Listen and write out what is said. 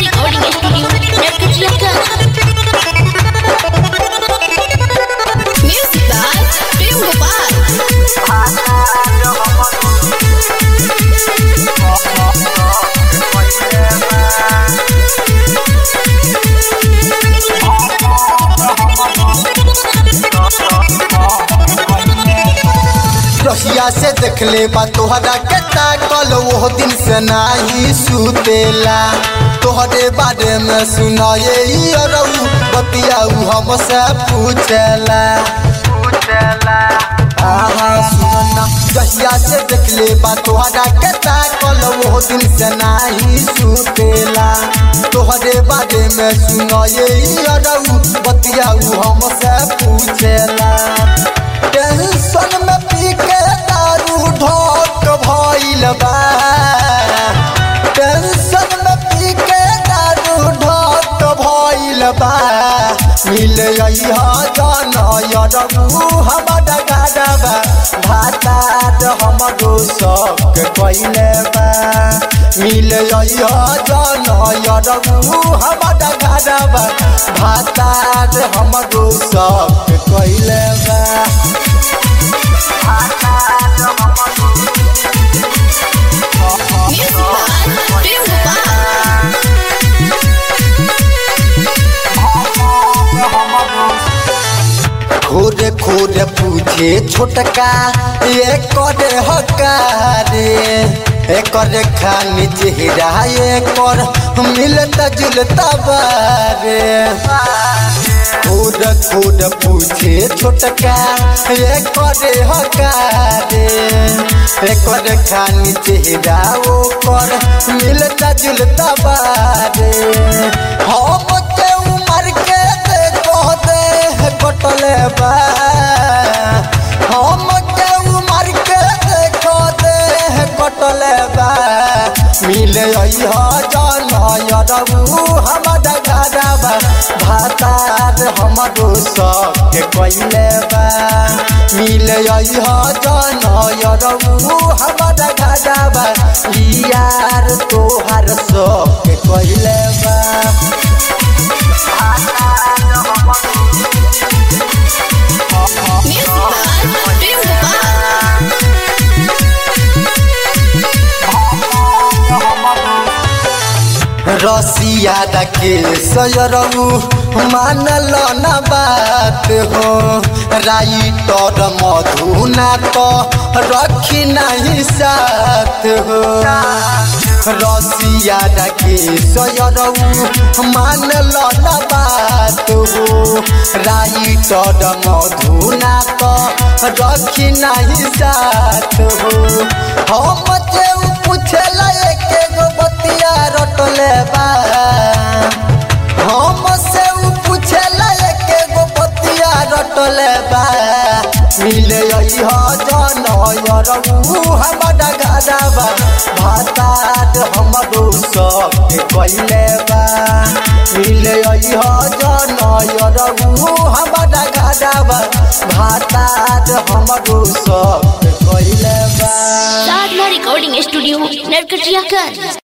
recording studio Narkatia Music by Prem Gopal रहिया से देखले बा तोहरा के ताकल वो दिन से नाही सुतेला तोहरे बारे में सुनाए ई अरऊ बतियाऊ हमसे पूछेला आहा सुनना रहिया से देखले बा तोहरा के ताकल वो दिन से नाही सुतेला तोहरे बारे में सुनाए ई अरऊ बतियाऊ हमसे पूछेला टेंशन में पी के दारू ढोक भइल बा टेंशन में पी के दारू ढोक भइल बा मिले अइहा जन यरबू हमर गाडबा भातार हमरो शौक कइले बा मिले अइहा जन यरबू हमर गाडबा भातार हमरो शौक कइले बा Music by Prem Gopal खोरे खोरे पूछे छोटका ये करे हकारे एकर खानी चेहरा एकर मिलता जुलता बारे खोर खोर पूछे छोटका ये करे हकारे एकर खानी चेहरा ओकर मिलता जुलता बारे हम के उमर के देखो दे कटले बा हम के उमर के देखो दे कटले बा मिले अइहा जन यरबू हमर गाडबा भातार हमरो सब कइले बा मिले अइहा जन यरबू हमर गाडबा यार तोहार सब कइले बा Music by Prem Gopal रसिया के सयरऊ मानल न बात हो राइटर मधुना तो रखी नहीं साथ हो रसिया के सयरऊ मानल न बात हो राइटर मधुना तो रखी नहीं साथ हो हम जे पूछला एक गो बतिया रटले बा हम से उ पूछला एक गो बतिया रटले बा मिले अइहा जन यरऊ हमर गाडबा भातात हमरो सब कइले बा मिले अइहा जन यरऊ हमर गाडबा भातात हमरो सब कइले बा Sadhna Recording Studio Narkatia